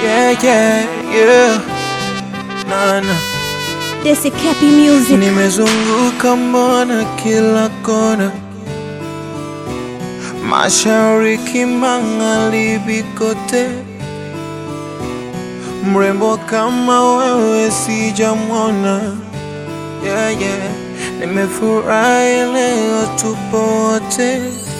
Yeah, yeah, yeah. Nana. Desi Cappy Music. Nimezunguka mbona kila kona, mashariki, magharibi, kote. Mrembo kama wewe sijamwona. Yeah, yeah. Nimefurahi leo tupo wote.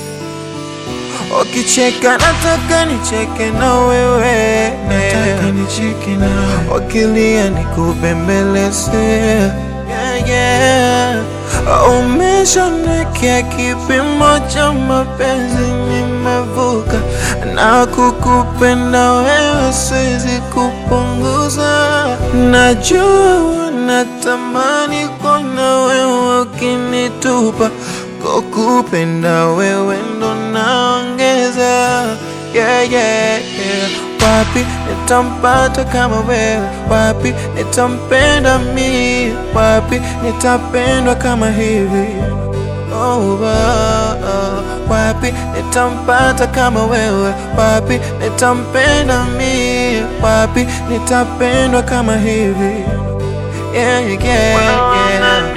Ukicheka nataka nicheke na wewe, nataka nicheke na wewe. Ukilia nikubembeleze, yeah, yeah. Umeshonekea kipimo cha mapenzi, nimevuka na kukupenda wewe, siwezi kupunguza. Najua unatamani kuona wewe ukinitupa, kukupenda wewe ndo naongeza. Yeah, yeah, yeah. Wapi nitampata kama wewe? Wapi nitampenda mi? Wapi nitapendwa kama hivi? Oh, oh, oh. Wapi nitampata kama wewe? Wapi nitampenda mi? Wapi nitapendwa kama hivi? Yeah, yeah, yeah.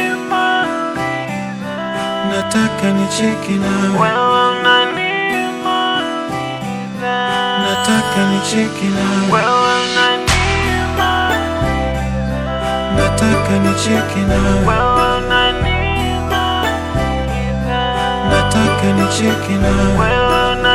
Nataka nicheke nawe, nataka nicheke nawe, nataka nicheke nawe, nataka nicheke nawe.